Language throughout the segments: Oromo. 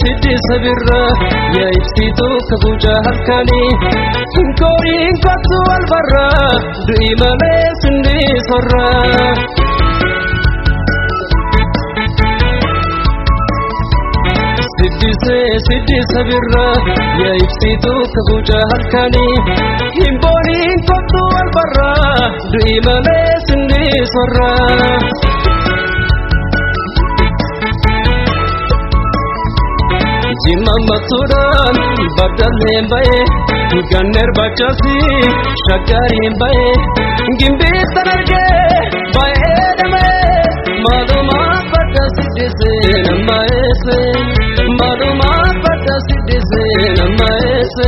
siddi sabirra yaa ibsituu kabuja halkanii hin kooriin kottu wal barra du'i malee sindi sorra. Siddisee siddi sabirra yaa ibsituu kabuja halkanii hin booniin kottu wal barra du'i malee sindi sorra. Jimmammattuudhaan baddalleen ba'ee ganneer bachaasi shaggaariin ba'ee gimbiittan argee baay'ee dhamee maalumaa badda siddisee nama eesse maalumaa badda siddisee nama eesse.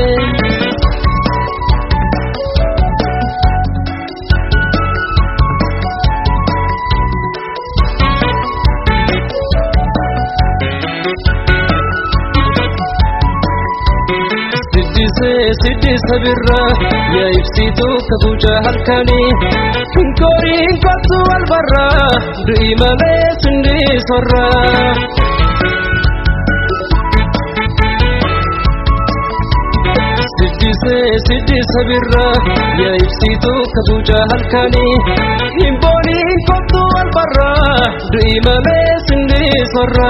Siddisee siddi sabirra yaa ibsituu kabuja halkanii hin kooriin kottu wal barra du'i malee sindi sorra. Siddisee siddi sabirra yaa ibsituu kabuja halkanii hin booniin kottu wal barra du'i malee sindi sorra.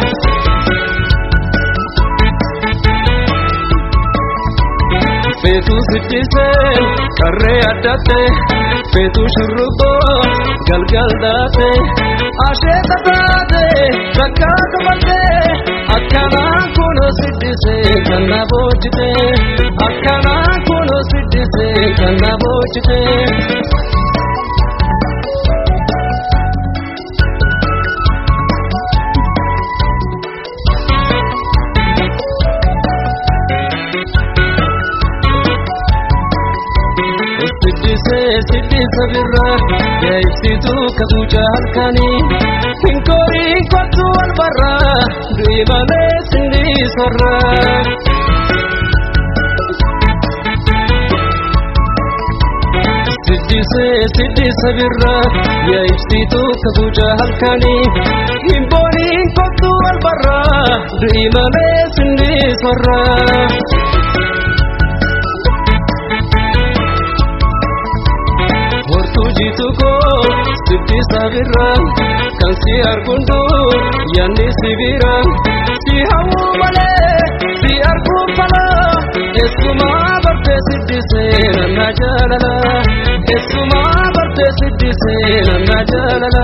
Feetuu siddisee qarree addatte feetuu shurrubboo galgal daate asheeta taate bakka qabatte akkanaan kunoo siddisee kan na boojjite akkanaan kunoo siddisee kan na boojjite. Siddisee siddi sabirra yaa ibsituu kabuja halkanii hin kooriin kottu wal barra du'i malee sindi sorra. Siddisee siddi sabirra yaa ibsituu kabuja halkanii hin booniin kottu wal barra du'i malee sindi sorra. Hortuujitu koo siddi sabirra kan si argundu yanni sibira si hawwuu malee si arguun fala keessumaa bartee siddisee nanna jaalala keessumaa bartee siddisee nanna jaalala.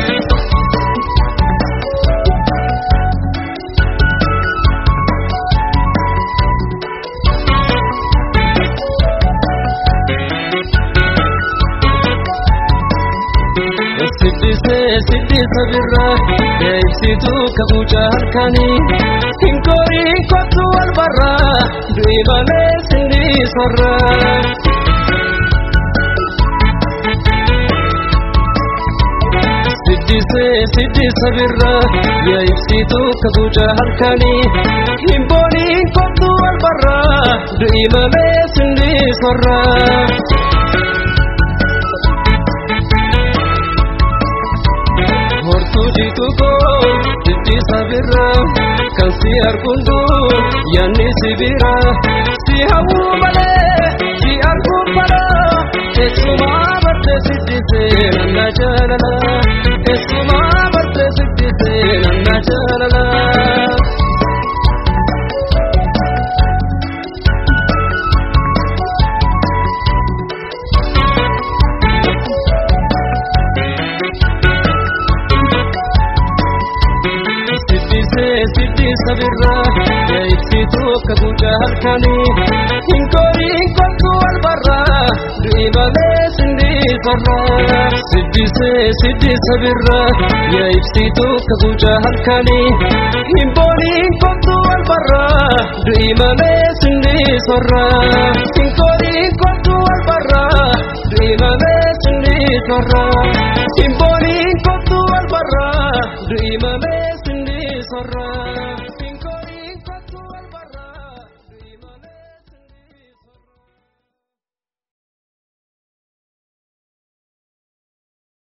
Siddisee siddi sabirra yaa ibsituu kabuja halkanii hin kooriin kottu wal barra du'i malee sindi sorra. Siddisee siddi sabirra yaa ibsituu kabuja halkanii hin booniin kottu wal barra du'i malee sindi sorra. Hortuujitu koo siddi sabirra kan si argundu yanni sibira si hawwuu malee si arguun fala keessumaa bartee siddisee nanna jaalala keessumaa bartee siddisee nanna jaalala. Siddisee siddi sabirra yaa ibsituu kabuja halkanii hin kooriin kottu wal barra du'i malee sindi sorra. Siddisee siddi sabirra yaa ibsituu kabuja halkanii hin booniin kottu wal barra du'i malee sindi sorra. Hin kooriin kottu wal barra du'i malee sindi sorra. Hin